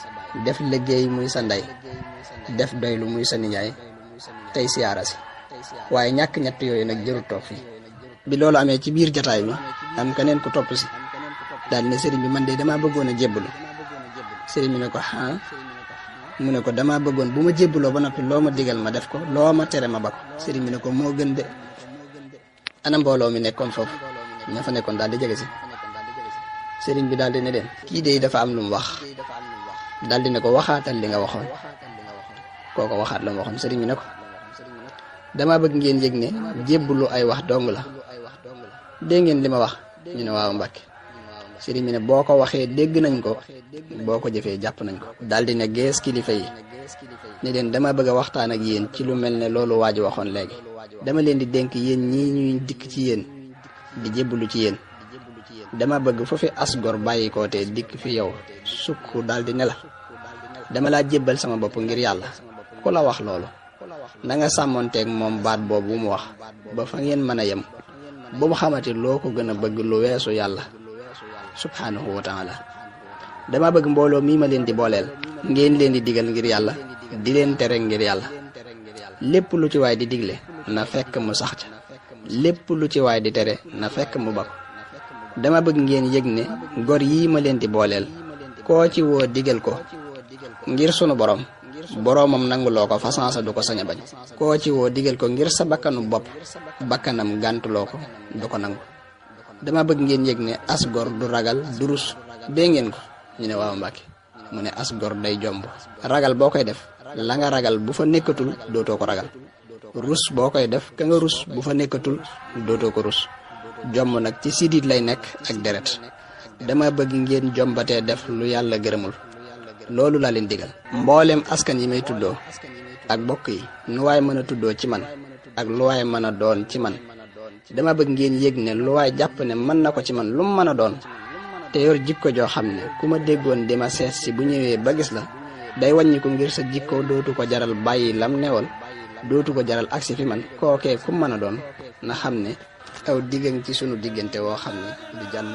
def liggéey muy sa ndey def doylu muy sa nijaay tey siyaara si waaye ñàkk ñett yooyu nag jërul toog fii bi loolu amee ci biir jataay bi am keneen ku topp si daal ne sëriñ bi man de damaa bëggoon a jébbalu sëriñ bi ne ko ah mu ne ko damaa bëggoon bu ma jébbaloo ba noppi loo ma digal ma def ko loo ma tere ma ba ko sëriñ bi ne ko moo gën de ana mbooloo mi nekkoon foofu ña fa nekkoon daal di jege si sëriñ bi daal di ne leen kii de dafa am lu mu wax daal di ne ko waxaatal li nga waxoon kooko waxaat la mu waxoon sëriñ bi ne ko dama bëgg ngeen yëg ne jébbalu ay wax dong la dégg ngeen li ma wax ñu ne waaw Mbàkke sëriñ bi ne boo ko waxee dégg nañ ko boo ko jëfee jàpp nañ ko daal di ne gees kilifa yi ne leen dama bëgg a waxtaan ak yéen ci lu mel ne loolu waa ji waxoon léegi dama leen di dénk yéen ñii ñuy dikk ci yéen di jébbalu ci yéen dama bëgg foofi asgor bàyyi ko te dikk fi yow sukk daal di ne la dama laa jébbal sama bopp ngir yàlla ku la wax loolu na nga sàmmonteeg moom baat boobu mu wax ba fa ngeen mën a yem bu mu xamati loo ko gën a bëgg lu weesu yàlla subhanahu wa taala dama bëgg mbooloo mii ma leen di booleel ngeen leen di digal ngir yàlla di leen tere ngir yàlla lépp lu ci waay di digle na fekk mu sax ca lépp lu ci waay di tere na fekk mu bako dama bëgg ngeen yëg ne gor yii ma leen di booleel koo ci woo digal ko ngir sunu borom boroomam nanguloo ko fasansa du ko sañ a bañ koo ci woo digal ko ngir sa bakkanu bopp bakkanam gàntuloo ko du ko nangu dama bëgg ngeen yëg ne as gor du ragal du rus dee ngeen ko ñu ne waaw Mbàkke mu ne as gor day jomb ragal boo koy def la nga ragal bu fa nekkatul dootoo ko ragal rus boo koy def ka nga rus bu fa nekkatul dootoo ko rus jomb nag ci sidit lay nekk ak deret dama bëgg ngeen jombatee def lu yàlla gërëmul loolu laa leen digal mboolem askan yi may tuddoo ak bokk yi nu waay mën a tuddoo ci man ak lu waay mën a doon ci man dama bëgg ngeen yëg ne lu waay jàpp ne mën na ko ci man lu mu mën a doon te yor jikko joo xam ne ku ma déggoon di ma seet si bu ñëwee ba gis la day wàññi ko ngir sa jikko dootu ko jaral bàyyi lam newal dootu ko jaral agsi fi man kookee ku mën a doon na xam ne aw diggan ci sunu diggante woo xam ne du jàll